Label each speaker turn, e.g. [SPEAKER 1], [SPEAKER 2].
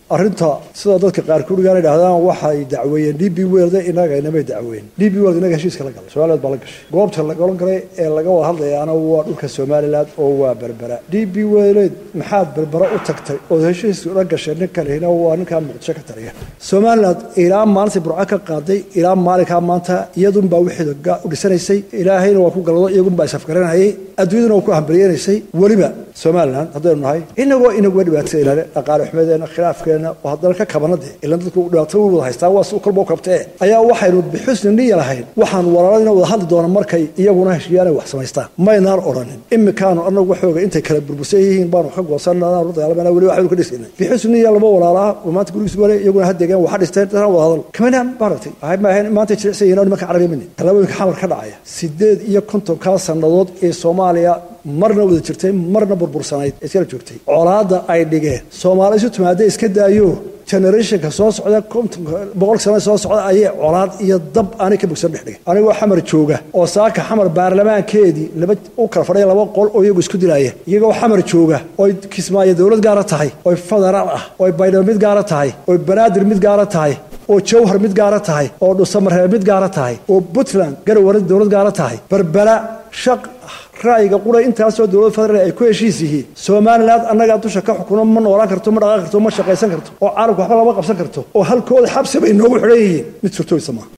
[SPEAKER 1] arrinta sida dadka qaarkood gaan idhahdaan waxay dacweeyeen d b weld inaga inamay dacweyn d b weld inaga heshiiska la galay somaliland baa la gashay goobta la galan galay ee laga wada hadlayaana waa dhulka somaliland oo waa berbera d b weld maxaad berbera u tagtay ood heshiis la gashay nin kalehina waa ninkaa muqdisho ka taliya somaliland ilaa maalintii burco ka qaaday ilaa maalinkaa maanta iyadunbaa wixii u dhisanaysay ilaahayna waa ku galado iyagunbaa isafgaranayay adduunyaduna waa ku hambalyenaysay weliba somaliland haddaynu nahay inagoo inaguga dhibaatayna dhaqaale xumadeena khilaafkeena oo haddana ka kabanade ilan dadku dhibaato u wada haystaan waa si kolba u kabtee ayaa waxaynu bixusni niya lahayn waxaan walaaladina wada hadli doona markay iyaguna heshiiyaan ay wax samaystaan maynaan odhanin imikaanu anagu waxooga intay kala burbursan yihiin baanu ka goosanna la dagaalamana weli waxaynu ka dhisaynay bixusni niya laba walaalaa oo maanta gurigiis wale iyaguna hadeegaan waxa dhisteen dadaan wada hadal kamanaan maaragtay waxay maahayn maanta jilicsan yihiin nimanka carabiya mini tallaabooyinka xamar ka dhacaya sideed iyo kontonkaa sannadood ee soomaaliya marna wada jirtay marna burbursanayd ee iskala joogtay colaadda ay dhigeen soomaali isu timaada iska daayo generationka soo socda boqol sano soo socda ayay colaad iyo dab aanay ka bogsan dhex dhigay anigoo xamar jooga oo saaka xamar baarlamaankeedii laba u kala fadhiya laba qol oo iyagu isku dilaaya iyagoo xamar jooga oy kismaayo dowlad gaara tahay oy federaal ah oy baydhabo mid gaara tahay oy banaadir mid gaara tahay oo jawhar mid gaara tahay oo dhuusamareeb mid gaara tahay oo puntland garowaran dowlad gaara tahay berbera shaq ra'yiga qura intaasoo dowlad federaal ay ku heshiis yihiin somaliland annagaa dusha ka xukuno ma noolaan karto ma dhaqaaqi karto ma shaqaysan karto oo caalamka waxba lama qabsan karto oo halkooda xabsi bay noogu xidhan yihiin mid surtooysa maaha